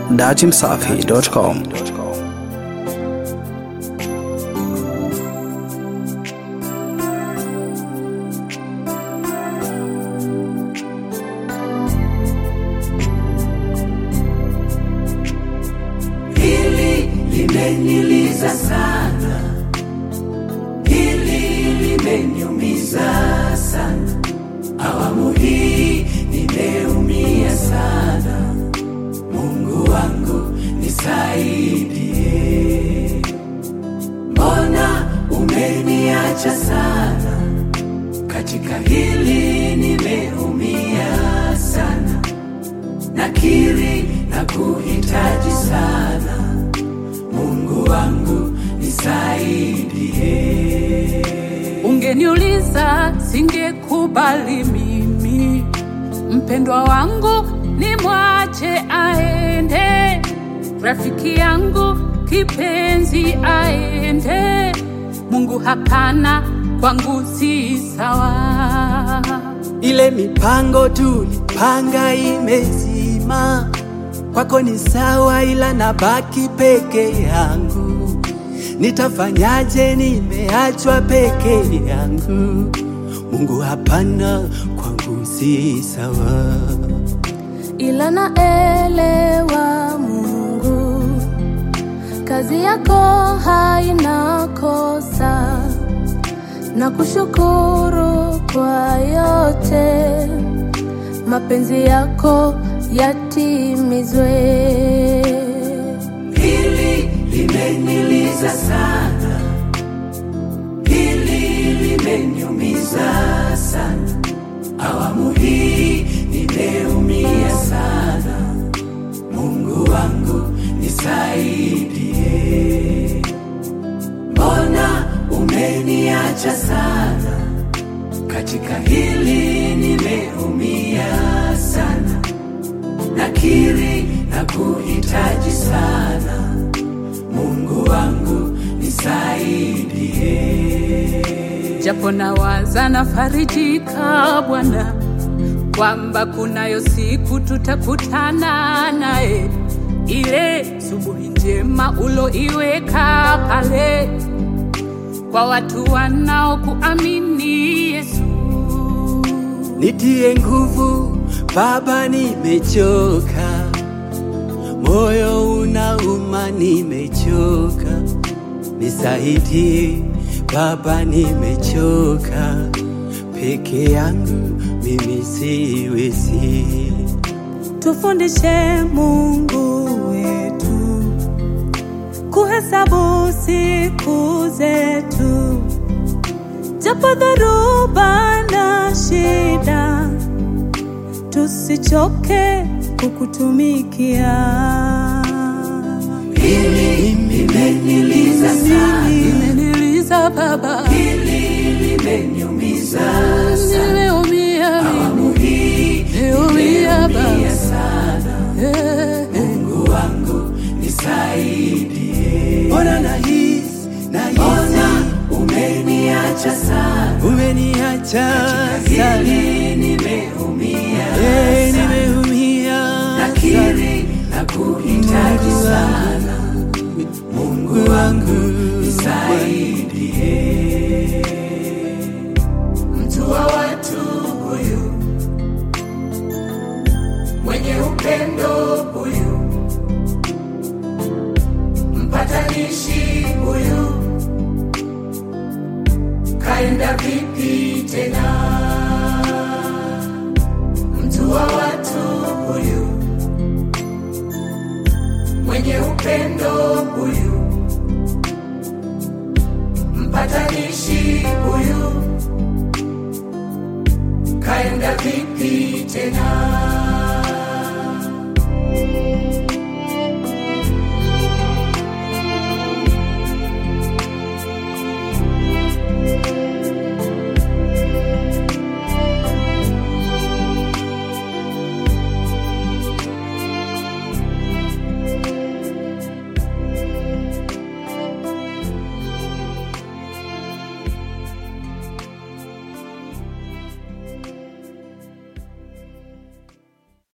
datimsafi.com. Hili limeniliza sana, hili limeniumiza sana. Awamu hii nimeumia sana. Mungu wangu nisaidie, mbona umeniacha sana? Katika hili nimeumia sana nakiri na kuhitaji sana Mungu wangu nisaidie. Ungeniuliza singekubali mimi, mpendwa wangu ni mwache aende, rafiki yangu kipenzi aende. Mungu hapana, kwangu si sawa. Ile mipango tulipanga imezima, kwako ni sawa, ila nabaki peke yangu. Nitafanyaje? Nimeachwa peke yangu. Mungu hapana, kwangu si sawa. ila naelewa Mungu, kazi yako haina kosa, na kushukuru kwa yote, mapenzi yako yatimizwe. Hili limeniliza sana, hili limeniumiza sana. Awamu hii nimeumia sana. Mungu wangu nisaidie, mbona umeniacha sana? Katika hili nimeumia sana nakiri na kuhitaji sana Mungu wangu nisaidie. japo nawaza nafarijika Bwana kwamba kunayo siku tutakutana naye, ile subuhi njema uloiweka pale kwa watu wanaokuamini Yesu. Nitie nguvu Baba, nimechoka, moyo unauma, nimechoka, nisaidie Baba, nimechoka, peke yangu mimi siwezi. Tufundishe Mungu wetu kuhesabu siku zetu, japo dhoruba na shida, tusichoke kukutumikia. Hili limeniliza sana, Imeniliza Baba, hili limeniumiza sana. nimeumia Awamu hii nimeumia Baba. nimeumia sana. Eh, eh. Mungu wangu nisaidie. Mbona nahisi nahisi, mbona umeniacha sana, umeniacha sana, nimeumia hey, nimeumia nakiri na kuhitaji sana Mungu wangu nisaidie. Mtu wa watu huyu mwenye upendo huyu, mpatanishi huyu, kaenda vipi tena? Mtu wa watu huyu, mwenye upendo huyu, mpatanishi huyu, kaenda vipi tena?